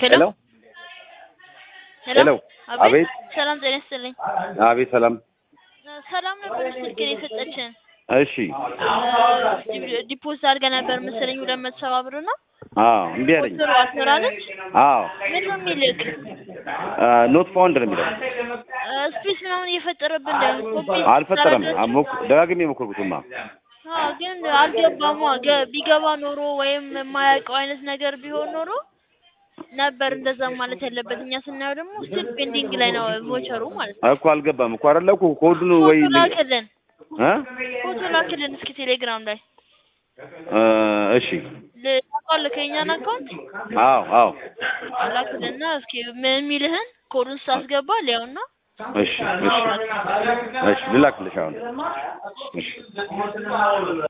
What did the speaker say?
ሄሎ ሄሎ አቤት ሰላም ጤና ይስጥልኝ። አቤት ሰላም ሰላም ነበር ስልክን የሰጠችን እሺ ዲፖዚት አድርገህ ነበር መሰለኝ ሁለት መቶ ሰባ ብር እና አዎ እምቢ አለኝ ቁጥሩ አስመራለች አዎ ምን ነው የሚልክ ኖት ፋውንድ ነው የሚለው ስፔስ ምናምን እየፈጠረብን እንዳይሆን ኮፒ አልፈጠረም ስታደርግ- አሞክ- ደጋግሜ የሞከርኩትማ አዎ ግን አልገባማ ገ- ቢገባ ኖሮ ወይም የማያውቀው አይነት ነገር ቢሆን ኖሮ ነበር እንደዛ ማለት ያለበት። እኛ ስናየው ደግሞ ስቲል ፔንዲንግ ላይ ነው ቮቸሩ ማለት ነው። እኮ አልገባም እኮ አይደለ እኮ ኮዱን ወይ ፎቶ ላክልን፣ እ ፎቶ ላክልን እስኪ ቴሌግራም ላይ እ እሺ ልታውቃለህ ከእኛን አካውንት አዎ አዎ ላክልና እስኪ ምን የሚልህን ኮዱን ሳስገባ ሊያውና እሺ እሺ እሺ ልላክልሽ አሁን እሺ